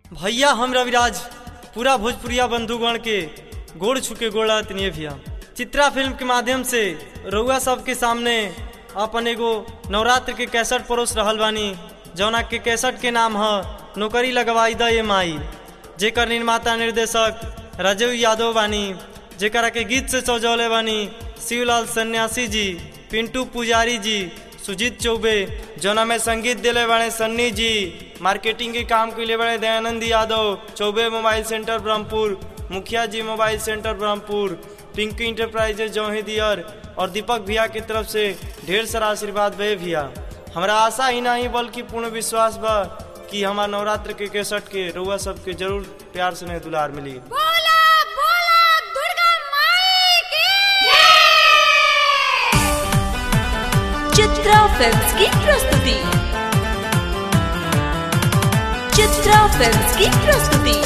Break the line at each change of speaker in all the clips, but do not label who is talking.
भैया हम रविराज पूरा भोजपुरिया बंधुगण के गोड़ छुके गोड़ा तनिए भैया चित्रा फिल्म के माध्यम से रउआ सबके सामने अपन एगो नवरात्र के कैसेट परोस रहल बानी जौना के कैसेट के नाम है नौकरी लगवाई द ये माई जेकर निर्माता निर्देशक राजीव यादव बानी जेकरा के गीत से सजौले बानी शिवलाल सन्यासी जी पिंटू पुजारी जी सुजीत चौबे जौना में संगीत दिले बड़े सन्नी जी मार्केटिंग के काम के लिए बड़े दयानंद यादव चौबे मोबाइल सेंटर ब्रह्मपुर मुखिया ji mobile centre Brahmpur Pinki enterprises जौहिदियर और दीपक भैया की तरफ से ढेर सारा आशीर्वाद भे भैया हमरा आशा ही नहीं बल्कि पूर्ण विश्वास बा कि हमार नवरात्र के केसट के रउआ सबके जरूर प्यार से दुलार मिली
बोला बोला दुर्गा माई की
चित्रा फिल्म्स की प्रस्तुति चित्रा फिल्म्स की प्रस्तुति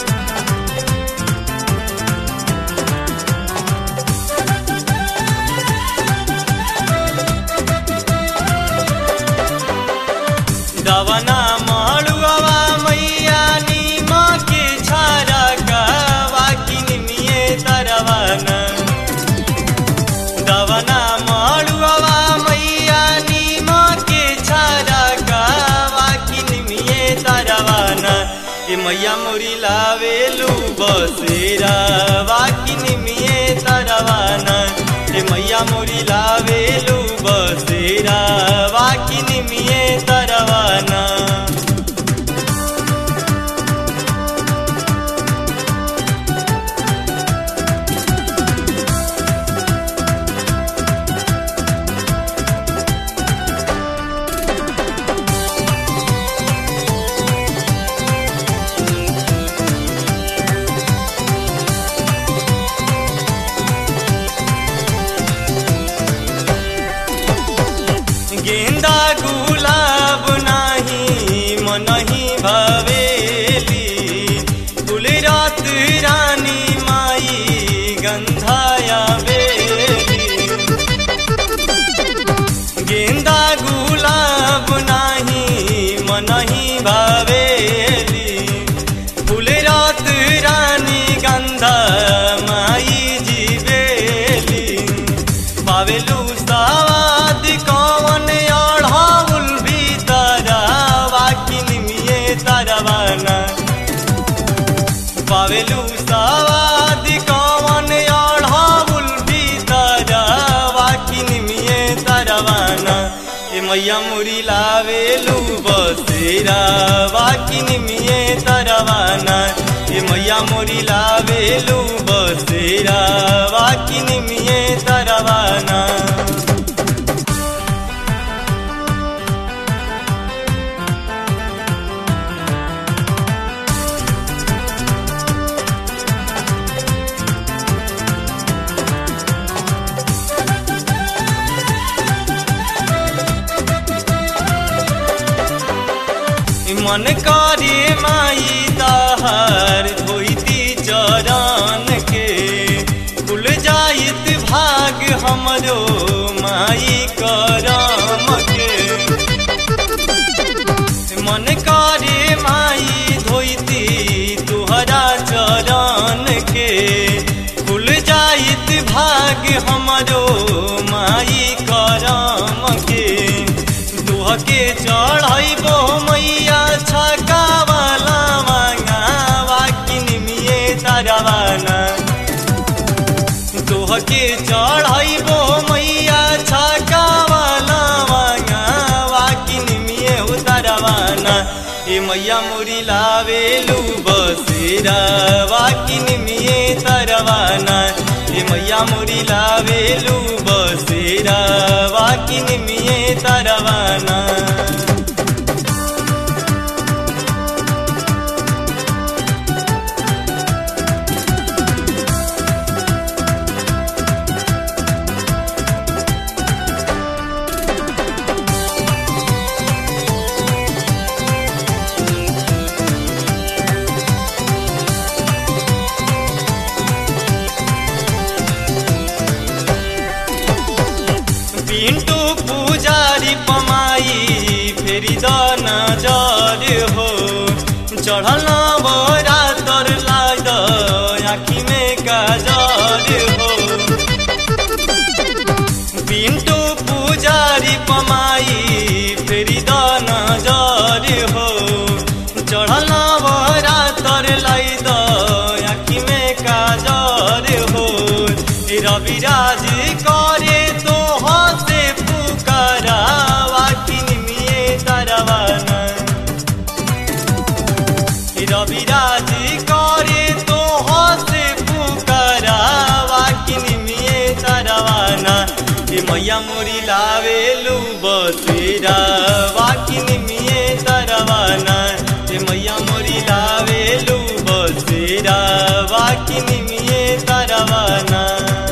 दवना माड़ुआ मैया नीमा के छारा का वाकिन मिये तरवाना दवना माड़ुआ मैया नीमा के छारा का वाकिन मिये तरवाना ए मैया मोरी लावेलू बसेरा वाकिन मिये तरवाना ए मैया मोरी लावेलू बसेरा वाकिन मिये तरवाना गेंदा गुलाब नाही मनही भवेली गुलरात रानी माई गंधाया बेली गेंदा गुलाब नाही मनही भवेली गुलरात रानी गंधा माई जीवेली पावेलू सावाद कौन अढ़ाउल भी तारा वाकिन मिये तरवाना पावेलू सावाद कौन अढ़ाउल भी तारा वाकिन मिये तरवाना ए मैया मुरी लावेलू बसेरा वाकिन मिये तरवाना ए मैया मोरी लावेलू बसेरा वाकिन मिये तरवाना मन करे माई ताहार धोती चरण के खुल जाइत भाग हमरो माई करम के मन करे माई धोती तुहरा चरण के खुल जाइत भाग हमरो माई करम के दुह के चढ़ैबो मैया छका वाला मांगा वाकिन मिये तरवाना दुह के चढ़ैबो मैया छका वाला मांगा वाकिन मिये उतरवाना ए मैया मुरी लावेलू बसेरा वाकिन मिये तरवाना ए मैया मुरी लावेलू बसेरा वाकिन मिये तरवाना पिंटू चढ़ल बोरा तर लाद आखी में काजर हो पिंटू पुजारी पमाई फेरी द नजर हो चढ़ल बोरा तर लाई द आखी में काजर हो रविराज करे तो हसे पुकारा वाकिन मिए तरवाना रविराज करे तो हसे पुकारा वाकिन मिए तरवाना ए मैया मोरी लावेलू बसेरा वाकिन मिए तरवाना ए मैया मोरी लावेलू बसेरा वाकिन मिए तरवाना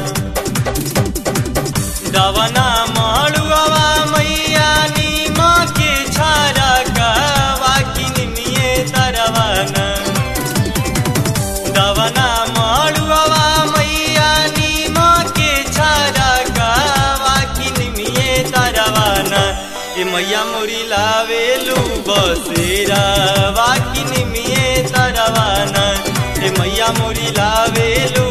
दवना माड़ुआवा मैया नीमा के छारा का वाकिन मिए तरवाना दवना माड़ुआवा मैया नीमा के छारा का वाकिन मिए तरवाना ए मैया मोरी लावेलू बसेरा वाकिन मिए तरवाना ए मैया मोरी लावेलू